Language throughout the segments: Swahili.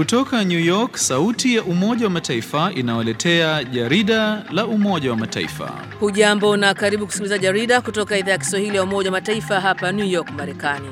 Kutoka New York, sauti ya Umoja wa Mataifa inawaletea jarida la Umoja wa Mataifa. Hujambo na karibu kusikiliza jarida kutoka idhaa ya Kiswahili ya Umoja wa Mataifa hapa New York, Marekani.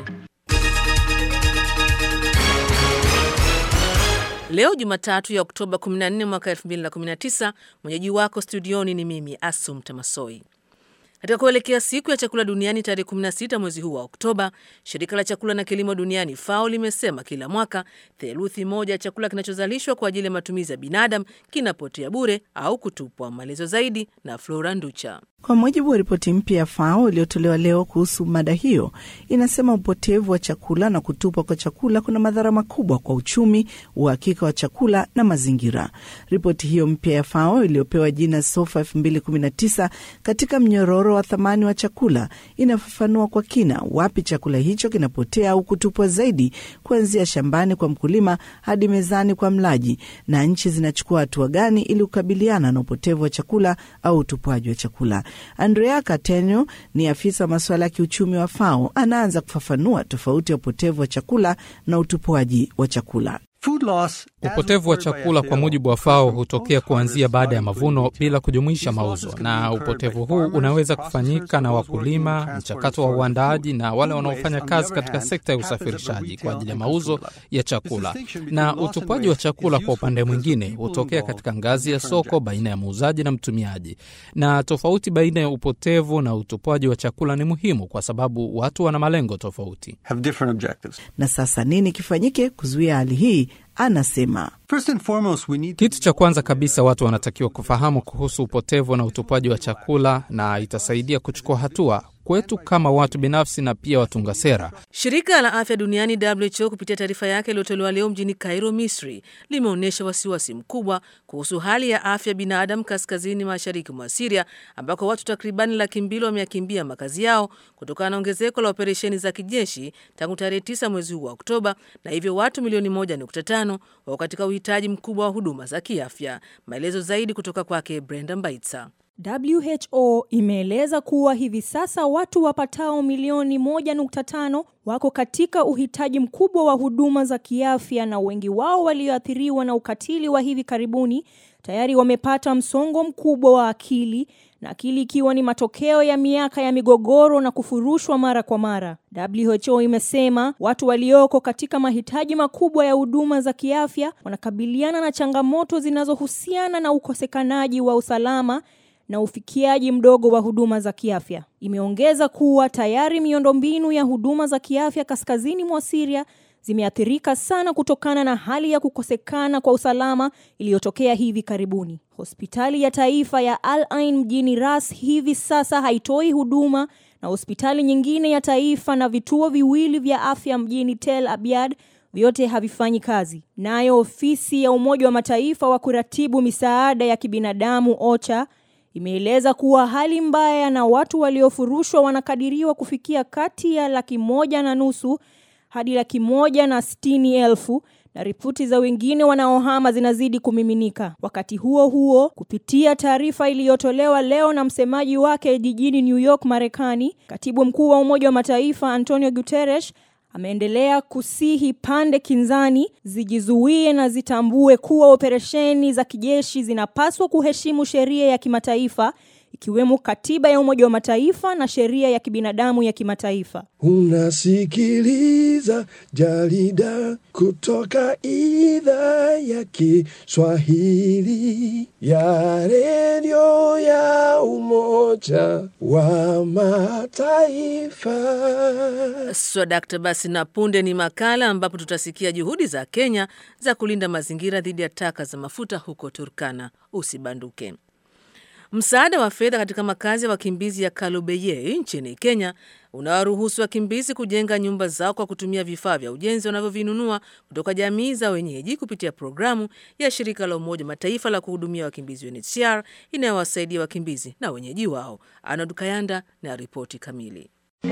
Leo Jumatatu ya Oktoba 14 mwaka 2019, mwenyeji wako studioni ni mimi Asum Tamasoi. Katika kuelekea siku ya chakula duniani tarehe 16 mwezi huu wa Oktoba, shirika la chakula na kilimo duniani FAO limesema kila mwaka theluthi moja ya chakula kinachozalishwa kwa ajili ya matumizi ya binadamu kinapotea bure au kutupwa. Maelezo zaidi na Flora Nducha. Kwa mujibu wa ripoti mpya ya FAO iliyotolewa leo kuhusu mada hiyo, inasema upotevu wa chakula na kutupwa kwa chakula kuna madhara makubwa kwa uchumi, uhakika wa chakula na mazingira. Ripoti hiyo mpya ya FAO iliyopewa jina SOFA 2019 katika mnyororo wa thamani wa chakula inafafanua kwa kina wapi chakula hicho kinapotea au kutupwa zaidi, kuanzia shambani kwa mkulima hadi mezani kwa mlaji, na nchi zinachukua hatua gani ili kukabiliana na upotevu wa chakula au utupwaji wa chakula. Andrea Catenio ni afisa wa masuala ya kiuchumi wa FAO. Anaanza kufafanua tofauti ya upotevu wa chakula na utupwaji wa chakula. Upotevu wa chakula kwa mujibu wa FAO hutokea kuanzia baada ya mavuno bila kujumuisha mauzo, na upotevu huu unaweza kufanyika na wakulima, mchakato wa uandaaji na wale wanaofanya kazi katika sekta ya usafirishaji kwa ajili ya mauzo ya chakula. Na utupaji wa chakula kwa upande mwingine hutokea katika ngazi ya soko baina ya muuzaji na mtumiaji. Na tofauti baina ya upotevu na utupaji wa chakula ni muhimu kwa sababu watu wana malengo tofauti. Na sasa nini kifanyike kuzuia hali hii? Anasema kitu cha kwanza kabisa watu wanatakiwa kufahamu kuhusu upotevu na utupaji wa chakula, na itasaidia kuchukua hatua kwetu kama watu binafsi na pia watunga sera. Shirika la afya duniani WHO kupitia taarifa yake iliyotolewa leo mjini Cairo, Misri, limeonyesha wasiwasi mkubwa kuhusu hali ya afya binadamu kaskazini mashariki mwa Siria, ambako watu takribani laki mbili wameyakimbia makazi yao kutokana na ongezeko la operesheni za kijeshi tangu tarehe 9 mwezi huu wa Oktoba, na hivyo watu milioni 1.5 wako katika uhitaji mkubwa wa huduma za kiafya. Maelezo zaidi kutoka kwake Brenda Mbaitsa. WHO imeeleza kuwa hivi sasa watu wapatao milioni 1.5 wako katika uhitaji mkubwa wa huduma za kiafya, na wengi wao walioathiriwa na ukatili wa hivi karibuni tayari wamepata msongo mkubwa wa akili, na akili ikiwa ni matokeo ya miaka ya migogoro na kufurushwa mara kwa mara. WHO imesema watu walioko katika mahitaji makubwa ya huduma za kiafya wanakabiliana na changamoto zinazohusiana na ukosekanaji wa usalama na ufikiaji mdogo wa huduma za kiafya. Imeongeza kuwa tayari miundombinu ya huduma za kiafya kaskazini mwa Syria zimeathirika sana kutokana na hali ya kukosekana kwa usalama iliyotokea hivi karibuni. Hospitali ya taifa ya Al Ain mjini Ras hivi sasa haitoi huduma na hospitali nyingine ya taifa na vituo viwili vya afya mjini Tel Abyad vyote havifanyi kazi. Nayo ofisi ya Umoja wa Mataifa wa kuratibu misaada ya kibinadamu OCHA imeeleza kuwa hali mbaya na watu waliofurushwa wanakadiriwa kufikia kati ya laki moja na nusu hadi laki moja na sitini elfu na ripoti za wengine wanaohama zinazidi kumiminika. Wakati huo huo, kupitia taarifa iliyotolewa leo na msemaji wake jijini New York, Marekani, katibu mkuu wa Umoja wa Mataifa Antonio Guterres ameendelea kusihi pande kinzani zijizuie na zitambue kuwa operesheni za kijeshi zinapaswa kuheshimu sheria ya kimataifa ikiwemo katiba ya Umoja wa Mataifa na sheria ya kibinadamu ya kimataifa. Unasikiliza jarida kutoka idhaa ya Kiswahili ya redio ya Umoja wa Mataifa. Swadakta. Basi na punde ni makala ambapo tutasikia juhudi za Kenya za kulinda mazingira dhidi ya taka za mafuta huko Turkana. Usibanduke. Msaada wa fedha katika makazi ya wakimbizi ya Kalobeye nchini Kenya unawaruhusu wakimbizi kujenga nyumba zao kwa kutumia vifaa vya ujenzi wanavyovinunua kutoka jamii za wenyeji kupitia programu ya shirika la Umoja Mataifa la kuhudumia wakimbizi UNHCR inayowasaidia wakimbizi na wenyeji wao. Arnold Kayanda na ripoti kamili.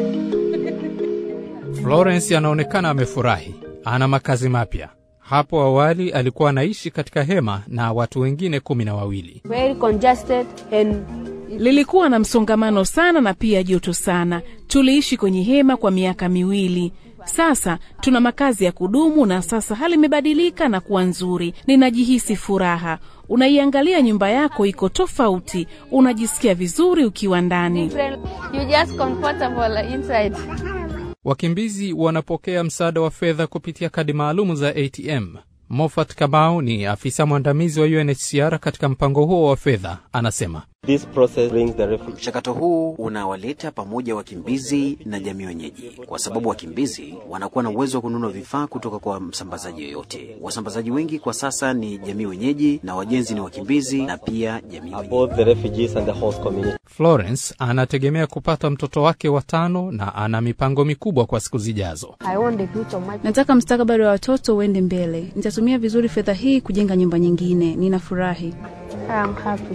Florence anaonekana amefurahi, ana makazi mapya. Hapo awali alikuwa anaishi katika hema na watu wengine kumi na wawili. very congested and Lilikuwa na msongamano sana na pia joto sana. Tuliishi kwenye hema kwa miaka miwili. Sasa tuna makazi ya kudumu na sasa hali imebadilika na kuwa nzuri. Ninajihisi furaha. Unaiangalia nyumba yako iko tofauti, unajisikia vizuri ukiwa ndani. You just comfortable inside. Wakimbizi wanapokea msaada wa fedha kupitia kadi maalumu za ATM. Moffat Kamau ni afisa mwandamizi wa UNHCR katika mpango huo wa fedha, anasema Mchakato huu unawaleta pamoja wakimbizi na jamii wenyeji, kwa sababu wakimbizi wanakuwa na uwezo wa kununua vifaa kutoka kwa msambazaji yoyote. Wasambazaji wengi kwa sasa ni jamii wenyeji na wajenzi ni wakimbizi na pia jamii wenyeji. Florence anategemea kupata mtoto wake wa tano na ana mipango mikubwa kwa siku zijazo. I want the future of my Nataka mustakabali wa watoto uende mbele. Nitatumia vizuri fedha hii kujenga nyumba nyingine. Ninafurahi. I'm happy.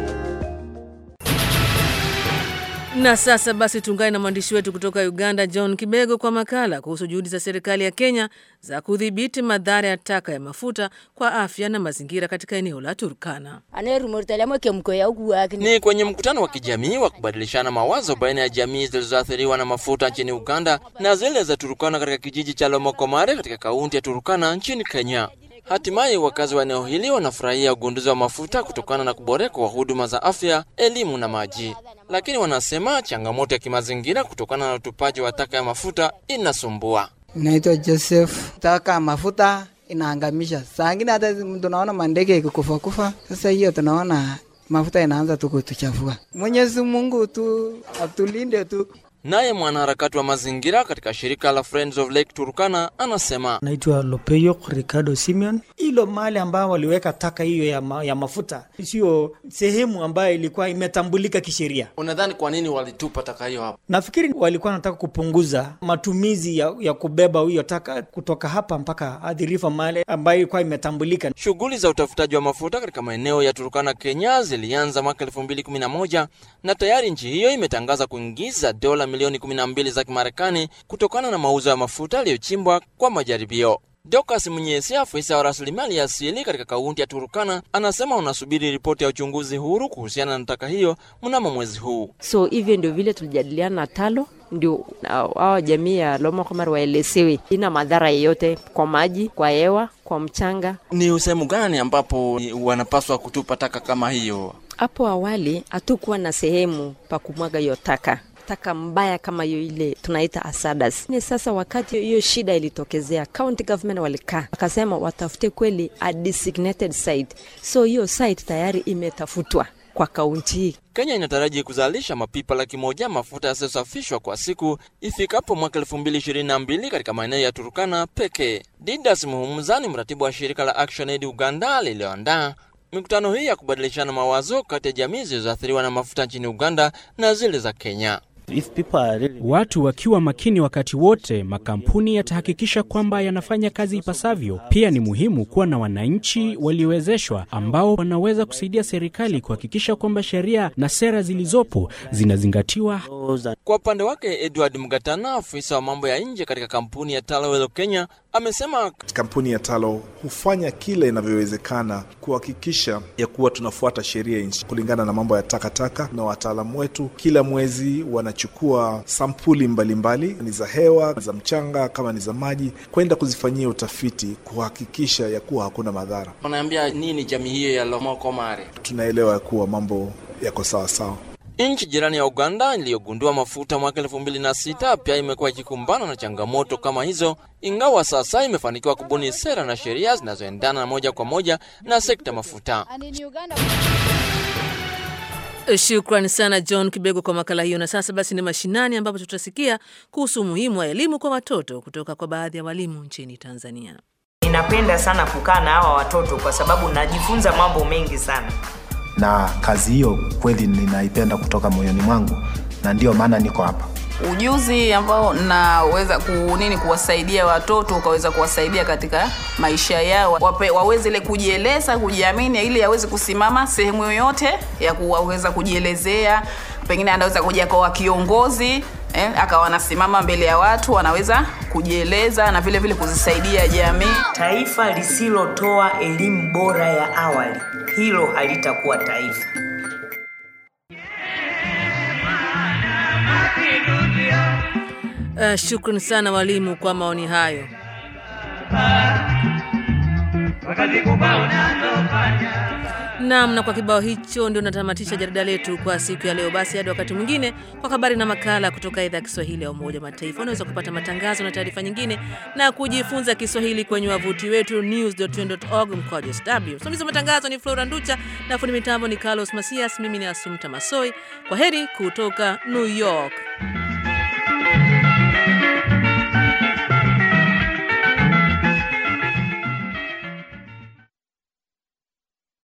Na sasa basi tuungane na mwandishi wetu kutoka Uganda, John Kibego, kwa makala kuhusu juhudi za serikali ya Kenya za kudhibiti madhara ya taka ya mafuta kwa afya na mazingira katika eneo la Turkana. Ni kwenye mkutano wa kijamii wa kubadilishana mawazo baina ya jamii zilizoathiriwa na mafuta nchini Uganda na zile za Turkana katika kijiji cha Lomokomare katika kaunti ya Turkana nchini Kenya. Hatimaye wakazi wa eneo hili wanafurahia ugunduzi wa mafuta kutokana na kuboreka kwa huduma za afya, elimu na maji, lakini wanasema changamoto ya kimazingira kutokana na utupaji wa taka ya mafuta inasumbua. Naitwa Joseph. Taka mafuta inaangamisha, saa ingine hata tunaona mandege ikikufa kufa. Sasa hiyo tunaona mafuta inaanza tu kutuchafua. Mwenyezi Mungu tu atulinde tu. Naye mwanaharakati wa mazingira katika shirika la Friends of Lake Turkana anasema Naitwa Lopeyo Ricardo Simeon. Hilo mahali ambao waliweka taka hiyo ya, ma, ya mafuta sio sehemu ambayo ilikuwa imetambulika kisheria. Unadhani kwa nini walitupa taka hiyo hapo? Nafikiri walikuwa wanataka kupunguza matumizi ya, ya kubeba hiyo taka kutoka hapa mpaka hadi Rifa mahali ambayo ilikuwa imetambulika. Shughuli za utafutaji wa mafuta katika maeneo ya Turkana, Kenya zilianza mwaka 2011 na tayari nchi hiyo imetangaza kuingiza dola milioni 12 za Kimarekani kutokana na mauzo ya mafuta yaliyochimbwa kwa majaribio. Dokas Mnyesi, afisa wa rasilimali ya asili katika kaunti ya Turkana, anasema unasubiri ripoti ya uchunguzi huru kuhusiana na taka hiyo mnamo mwezi huu. So hivyo ndio vile tulijadiliana na Talo, ndio hawa jamii ya Lomokomar waelezewe ina madhara yeyote kwa maji, kwa hewa, kwa mchanga. Ni sehemu gani ambapo wanapaswa kutupa taka kama hiyo? Hapo awali hatukuwa na sehemu pa kumwaga hiyo taka taka mbaya kama hiyo ile tunaita asadas. Ni sasa wakati hiyo shida ilitokezea, county government walikaa wakasema watafute kweli a designated site, so hiyo site tayari imetafutwa kwa kaunti hii. Kenya inataraji kuzalisha mapipa laki moja mafuta yasiyosafishwa kwa siku ifikapo mwaka elfu mbili ishirini na mbili katika maeneo ya Turkana pekee. Didas Muhumuza ni mratibu wa shirika la Action Aid Uganda lililoandaa mikutano hii ya kubadilishana mawazo kati ya jamii zilizoathiriwa na mafuta nchini Uganda na zile za Kenya. Really... Watu wakiwa makini wakati wote, makampuni yatahakikisha kwamba yanafanya kazi ipasavyo. Pia ni muhimu kuwa na wananchi waliowezeshwa ambao wanaweza kusaidia serikali kuhakikisha kwamba sheria na sera zilizopo zinazingatiwa. Kwa upande wake, Edward Mgatana, afisa wa mambo ya nje katika kampuni ya Talowelo Kenya, amesema kampuni ya Talo hufanya kile inavyowezekana kuhakikisha ya kuwa tunafuata sheria nchi kulingana na mambo ya takataka, na wataalamu wetu kila mwezi wanachukua sampuli mbalimbali mbali, ni za hewa, za mchanga, kama ni za maji, kwenda kuzifanyia utafiti kuhakikisha ya kuwa hakuna madhara. Wanaambia nini jamii hiyo ya Lomokomare? Tunaelewa ya kuwa mambo yako sawa sawa. Nchi jirani ya Uganda iliyogundua mafuta mwaka elfu mbili na sita pia imekuwa ikikumbana na changamoto kama hizo, ingawa sasa imefanikiwa kubuni sera na sheria zinazoendana na moja kwa moja na sekta mafuta. Shukrani sana John Kibego kwa makala hiyo. Na sasa basi ni mashinani, ambapo tutasikia kuhusu umuhimu wa elimu kwa watoto kutoka kwa baadhi ya walimu nchini Tanzania. Ninapenda sana kukaa na hawa watoto kwa sababu najifunza mambo mengi sana na kazi hiyo kweli ninaipenda kutoka moyoni mwangu na ndiyo maana niko hapa ujuzi ambao naweza ku, nini kuwasaidia watoto ukaweza kuwasaidia katika maisha yao Wape, waweze ile kujieleza kujiamini ili aweze kusimama sehemu yoyote ya kuweza kujielezea pengine anaweza kuja kwa kiongozi eh, akawa anasimama mbele ya watu anaweza kujieleza na vile vile kuzisaidia jamii taifa lisilotoa elimu bora ya awali hilo halitakuwa taifa Uh, shukran sana walimu kwa maoni hayo. Naam, na kwa kibao hicho ndio natamatisha jarida letu kwa siku ya leo. Basi hadi wakati mwingine kwa habari na makala kutoka idhaa ya Kiswahili ya Umoja wa Mataifa. Unaweza kupata matangazo na taarifa nyingine na kujifunza Kiswahili kwenye wavuti wetu news.un.org mkwaju sw. Msimamizi wa matangazo ni Flora Nducha na fundi mitambo ni Carlos Masias. Mimi ni Asumta Masoi. Kwa heri kutoka New York.